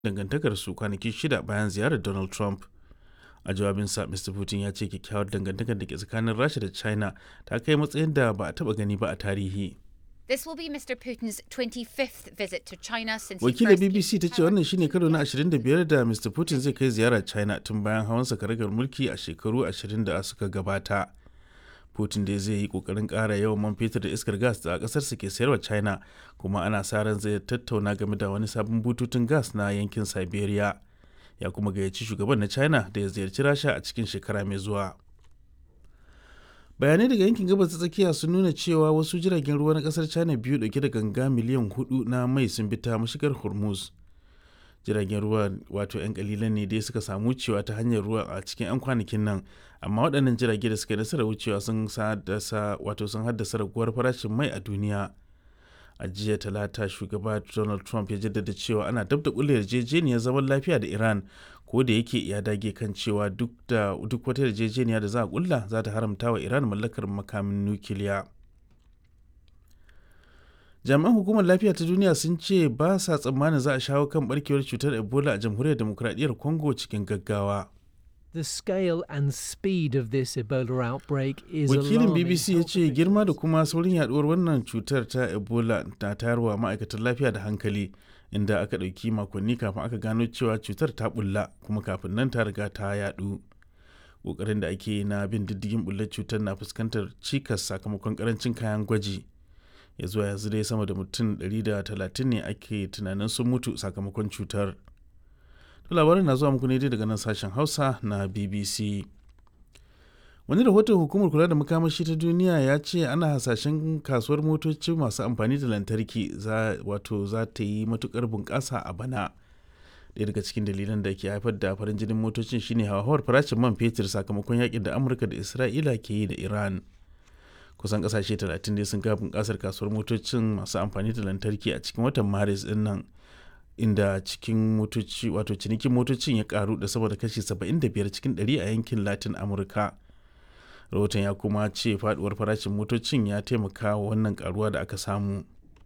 dangantakarsu kwanaki shida bayan ziyarar Donald Trump. A jawabinsa, Mr. Putin ya ce kyakkyawar dangantakar da ke tsakanin Rasha da China ta kai matsayin da ba a taɓa gani ba a tarihi. This will be Mr. Putin's 25th visit to China since he Wakilar first came BBC to ta ce power. wannan shine karo na 25 da Mr. Putin zai kai ziyara China tun bayan hawansa karagar mulki a shekaru 20 da suka gabata. Putin dai zai yi kokarin ƙara yawan man fetur da iskar gas da ƙasarsa ke sayarwa China kuma ana sa ran zai tattauna game da wani sabon bututun gas na yankin Siberia. Ya kuma gayyaci shugaban na China da ya ziyarci Rasha a cikin shekara mai zuwa. bayanai daga yankin gabas ta tsakiya sun nuna cewa wasu jiragen ruwa na kasar china biyu dauke da ganga miliyan hudu na mai sun bi ta mashigar hormuz jiragen ruwa wato 'yan kalilan ne dai suka samu wucewa ta hanyar ruwa a cikin 'yan kwanakin nan amma waɗannan jirage da suka yi nasarar wucewa sun haddasa wato sun haddasa raguwar farashin mai a duniya a jiya talata shugaba donald trump ya jaddada cewa ana dab da kulle yarjejeniyar zaman lafiya da iran ko da yake ya dage kan cewa duk da duk wata yarjejeniya da za a kulla za ta haramta wa iran mallakar makamin nukiliya jami'an hukumar lafiya ta duniya sun ce ba sa tsammanin za a shawo kan barkewar cutar ebola a jamhuriyar demokradiyyar congo cikin gaggawa The scale and speed of this Ebola outbreak is wakilin alarming. bbc ya ce girma da kuma saurin yaduwar wannan cutar ta ebola na tayarwa ma'aikatan lafiya da hankali inda aka ɗauki makonni kafin aka gano cewa cutar ta bulla kuma kafin nan ta riga ta yadu ƙoƙarin da ake yi na bin diddigin bullar cutar na fuskantar cikas sakamakon karancin kayan gwaji ya zuwa yanzu dai sama da mutum 130 ne ake tunanin sun mutu sakamakon cutar to labarin na zuwa muku ne dai daga nan sashen hausa na bbc wani rahoton hukumar kula da makamashi ta duniya ya ce ana hasashen kasuwar motoci masu amfani da lantarki za wato za ta yi matukar bunƙasa a bana ɗaya daga cikin dalilan da ke haifar da farin jinin motocin shine hauhawar farashin man fetur sakamakon yakin da amurka da isra'ila ke yi da iran kusan kasashe 30 ne sun ga bunƙasar kasuwar motocin masu amfani da lantarki a cikin watan maris din nan inda cikin motoci wato cinikin motocin ya karu da sama da kashi 75 cikin 100 a yankin latin amurka rahoton ya kuma ce faduwar farashin motocin ya taimaka wa wannan karuwa da aka samu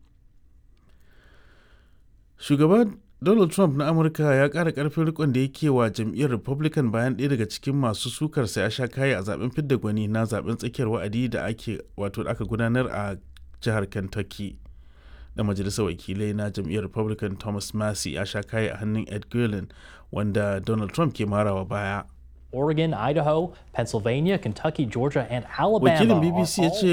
shugaba donald trump na amurka ya kara karfin rikon da yake wa jam'iyyar republican bayan ɗaya daga cikin masu sukarsa ya sha kayi a zaben fidda gwani na zaben tsakiyar wa'adi da ake wato da aka gudanar a jihar kentucky da majalisar wakilai na jam'iyyar republican thomas massey ya sha kayi a hannun ed guilin wanda donald trump ke marawa baya Oregon, Idaho, Pennsylvania, Kentucky, Georgia, and Alabama. wakilin are bbc ya all ce